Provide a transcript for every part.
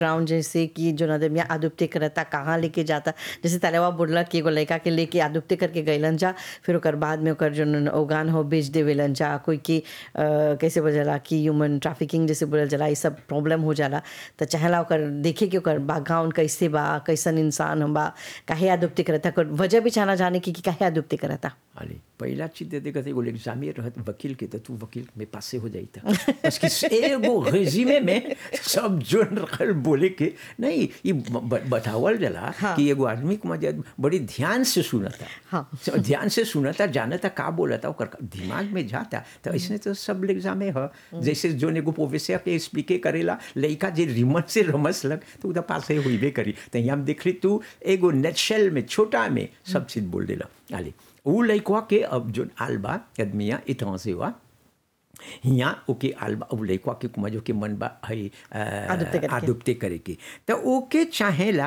Ground जैसे कि जो नदमिया आदुप्ते करता कहाँ लेके जाता जैसे तलेवा बोलला कि एगो लड़का के लेके आदुप्ते करके गइलन जा फिर ओकर बाद में ओकर जो ओगान हो बेच देवेलन जा कोई की अ, कैसे बोला कि ह्यूमन ट्रैफिकिंग जैसे बोलल जाला ये सब प्रॉब्लम हो जाला तो चाहेला ओकर देखे कि ओकर बैकग्राउंड कैसे बा कैसन इंसान हम बा काहे आदुप्ते करता ओकर वजह भी चाहना जाने की कि काहे आदुप्ते करता अरे पहिला चीज दे देगा एगो एग्जामे रहत वकील के तो तू वकील में पासे हो जाई था बस कि एगो रेजिमे में सब जोन रखल बोले के नहीं ये ब- ब- बतावल जला हाँ। कि एगो आदमी को मजा बड़ी ध्यान से सुनता हाँ। तो ध्यान से सुनता जानता का बोलता ओकर दिमाग में जाता तो ऐसे तो सब एग्जामे ह जैसे जोन एगो प्रोफेसर के स्पीके करेला लड़का जे रिमन से रमस लग तो उधर पासे हुईबे करी तो यहाँ हम देख ली तू एगो नेटशेल में छोटा में सब चीज बोल देला आले उ लड़कवा के अब जो आलबा आदमिया इतना से हुआ हियाँ ओके आलबा अब लड़कवा के कुमा जो के मन बा है आदुप्ते करके। आदुप्ते करे के तो ओके चाहेला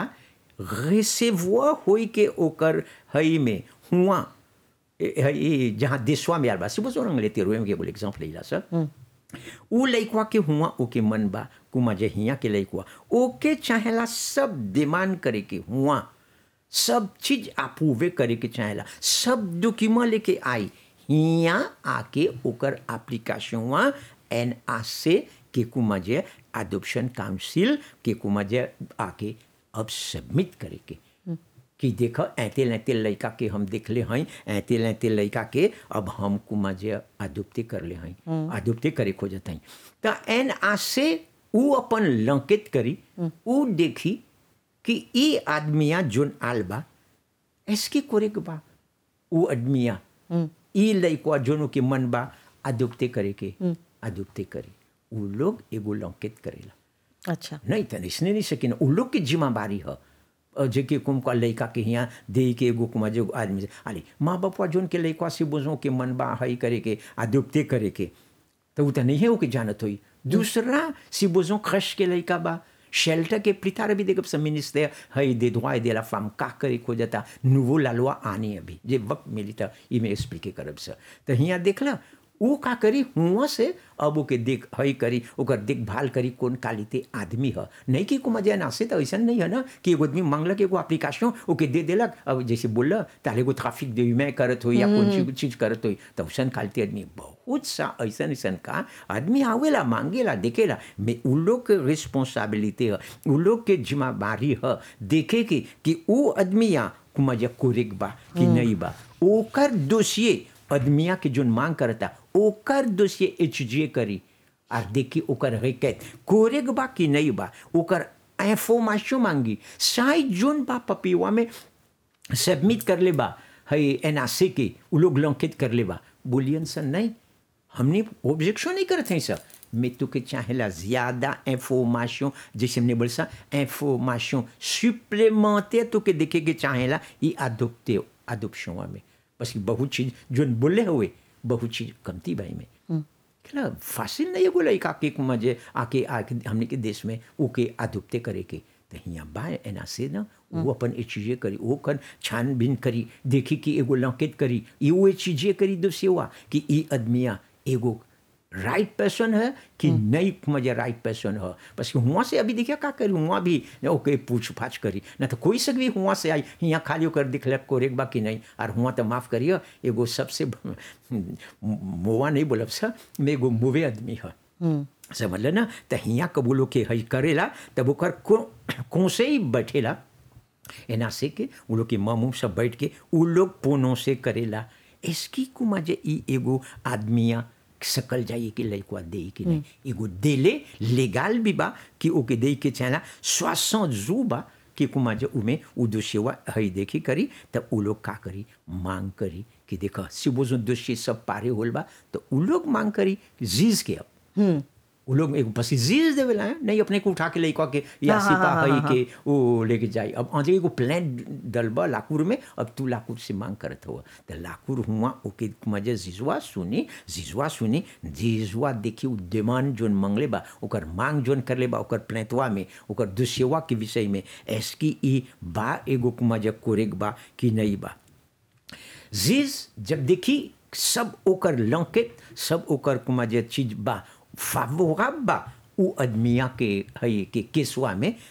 रिसेवुआ होई के ओकर हई में हुआ ए- हई जहाँ देशवा में आल बा सुबह सोरंग लेते रोए के बोले एग्जाम्पल लेला सर उ लइकवा के हुआ ओके मन बा कुमा जे हिया के लइकवा ओके चाहेला सब डिमांड करे के हुआ सब चीज अप्रूवे करे के चाहेला सब डॉक्यूमेंट लेके आई हिया आके ओकर एप्लीकेशन एन से के कुमा जे अडॉप्शन काउंसिल के कुमा जे आके अब सबमिट करे के कि देख ऐते लैते लड़का के हम देखले हई ऐते लैते लड़का के अब हम कुमा जे आदुप्ते कर ले हई आदुप्ते करे खोजत हई त एन से उ अपन लंकित करी उ देखी कि ई आदमिया जोन आल बा एसके कोरे के बा उ आदमिया ई लइकवा जोनो के मन बा आदुप्ते करे के आदुप्ते करे उ लोग एगो लंकित करेला अच्छा नहीं त इसने नहीं सकिन उ लोग के जिम्मेवारी ह अ, जेके कुम का लइका के हियाँ दे के एगो कुमा जो आदमी से अरे माँ बापा जोन के लइका से बोझो के मन बा हई करे के आदुप्ते करे के तो उ त नहीं है ओके जानत होई दूसरा si बोझो खश के लइका बा शेल्टर के प्रितार भी देखब सब मिनिस्टर हई दे दुआ दे ला फाम का करे खो जाता नुवो लालवा आनी अभी जे वक्त मिली त ई में एक्सप्लिके करब से तो हियाँ देखला उ का करी हुआ से अब ओके देख हई करी ओकर देखभाल करी कौन कालिते आदमी ह नहीं कि को मजा ना से तो ऐसा नहीं है ना कि एगो आदमी मांगलक एगो एप्लीकेशन ओके दे देलक अब जैसे बोल ताले एगो ट्रैफिक दे मैं करत हो या कौन चीज चीज करत हो तो वैसन कालते आदमी बहुत सा ऐसा ऐसन का आदमी आवेला मांगेला देखेला में उ लोग के रिस्पॉन्सिबिलिटी है उ लोग के जिम्मेवारी है देखे के कि उ आदमिया कुमाजा कोरेक बा कि नहीं बा ओकर दोषिए आदमिया के जोन मांग करता ओकर दोषिए एच करी और देखी ओकर हकीकत कोरेक बा कि नहीं बा ओकर इंफॉर्मेशन मांगी साई जोन बा पपीवा में सबमिट कर ले बा हई एन के उ लोग लंकित कर ले बा बोलियन सर नहीं हमने ऑब्जेक्शन नहीं करते हैं सर मैं तो के चाहेला ज़्यादा इंफॉर्मेशन जैसे हमने बोला सा इंफॉर्मेशन सुप्लेमेंटेयर तो के देखे के चाहेला ये अदोप्टे अदोप्शन में बस कि बहुत चीज़ जो बोले हुए बहुत चीज़ कमती भाई में क्या फासिल नहीं है बोला एक आके मजे आके आके हमने के देश में ओके अदुप्ते करे के तो हियाँ बा एना से ना वो अपन ये चीज़ें करी वो कर छानबीन करी देखी कि एगो लंकित करी ये वो चीज़ें करी दो सेवा कि ई आदमिया एगो राइट पर्सन है कि नहीं मजा राइट पर्सन है बस कि हुआ से अभी देखिए का करी हुआ भी ओके पूछ पाछ करी ना तो कोई सक भी हुआ से आई यहाँ खाली होकर दिख ले कोरेक बा कि नहीं और हुआ तो माफ़ करिए एगो सबसे मोवा नहीं बोलब सर मैं एगो मुवे आदमी है समझ ले ना तो हियाँ कबूलो के हई करेला तब ओकर को कौन से ही बैठेला एना से के उ लोग के मामू सब बैठ के उ लोग पोनों से करेला इसकी कुमा जे ई एगो आदमिया सकल जाइए कि लड़का दे कि नहीं एगो देले लेगाल भी बा कि ओके दे के चाहला स्वासों जू बा कि कुमा जे उमे उ दोषीवा हई देखी करी तब उ लोग का करी मांग करी कि देखा सिबो जो दोषी सब पारे होल बा तो उ लोग मांग करी जीज के अब उ लोग एक बस जीज देवेला है नहीं अपने को उठा के लइका के या हाँ, हाँ, सिपा हाँ, हई हाँ, के वो लेके जाई अब आजे एगो प्लान डलबा लाकुर में अब तू लाकुर से मांग करत हो तो लाकुर हुआ ओके मजे जिजवा सुनी जिजवा सुनी जिजवा देखी उ डिमांड जोन मंगले बा ओकर मांग जोन कर ले बा ओकर प्लेतवा में ओकर दुसेवा के विषय में एसकी ई बा एगो मजे कोरेक बा कि नहीं बा जीज जब देखी सब ओकर लंकित सब ओकर कुमा जे चीज बा फावोराब बा उ आदमिया के हई के केसवा में